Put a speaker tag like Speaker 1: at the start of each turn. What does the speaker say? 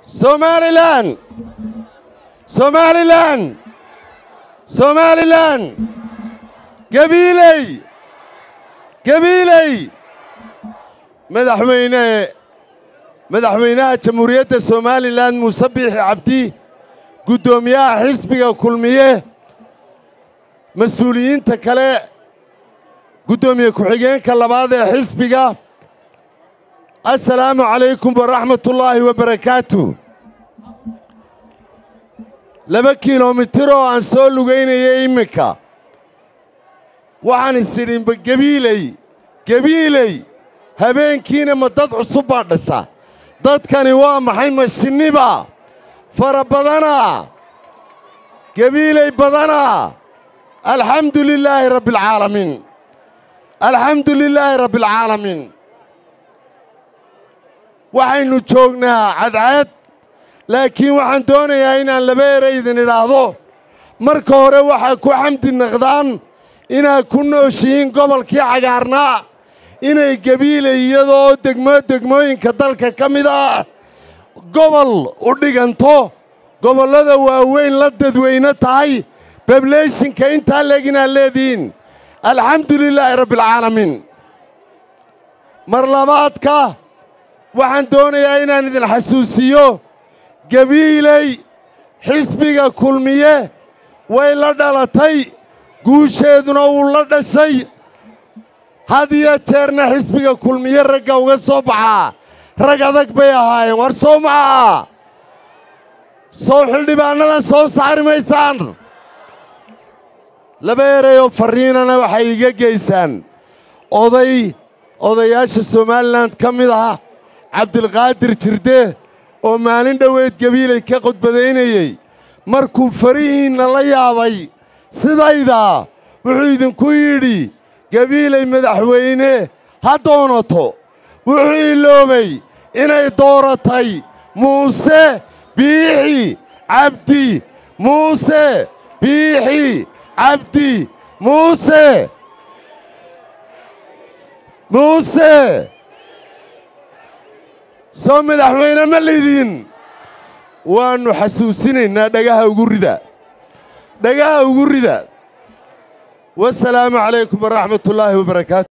Speaker 1: somalilan somalilan somalilan gabiiley gabiiley madaxweyne madaxweynaha jamhuuriyadda somalilan muuse biixi cabdi guddoomiyaha xisbiga kulmiye mas-uuliyiinta kale guddoomiye ku-xigeenka labaad ee xisbiga assalaamu calaykum waraxmatullaahi wabarakaatu laba kilomitir oo aan soo lugaynayay imminka waxaan isidhinba gebiiley gebiiley habeenkiina ma dad cusub baa dhasha dadkani waa maxay mashinniba fara badanaa gebiiley badanaa alxamdu lilaahi rabbialcaalamiin alxamdu lilaahi rabbialcaalamiin waxaynu joognaa cadcad laakiin waxaan doonayaa inaan laba ere idin idhaahdo marka hore waxaa ku xamdi naqdaan inaad ku nooshihiin gobolkii cagaarnaa inay gebiilay iyadoo degmo degmooyinka dalka ka mid ah gobol u dhiganto gobollada waaweyn la dadweyne tahay bableyshinka intaa leeg inaad leedihiin alxamdu lilaahi rabbialcaalamiin mar labaadka waxaan doonayaa inaan idin xasuusiyo gebiiley xisbiga kulmiye way la dhalatay guusheeduna wuu la dhashay had iyo jeerna xisbiga kulmiye ragga uga soo baxaa rag adag bay ahaayeen war soo maca sow xildhibaannadan soo saari maysaan laba erayoo farriinana waxay iga geysaan oday odayaasha somalilan ka mid ah cabdilqaadir jirde oo maalin dhoweed gebiilay ka qodbadaynayey markuu farihiinna la yaabay sidayda wuxuu idinku yidhi gebiilay madaxweyne ha doonato wuxuu iloobay inay dooratay muuse biixi cabdi muuse biixi cabdi muuse muuse soo madaxweyne ma lidin waannu xasuusinaynaa dhagaha ugu rida dhagaha ugu rida wasalaamu calaykum waraxmatullaahi wabarakaatu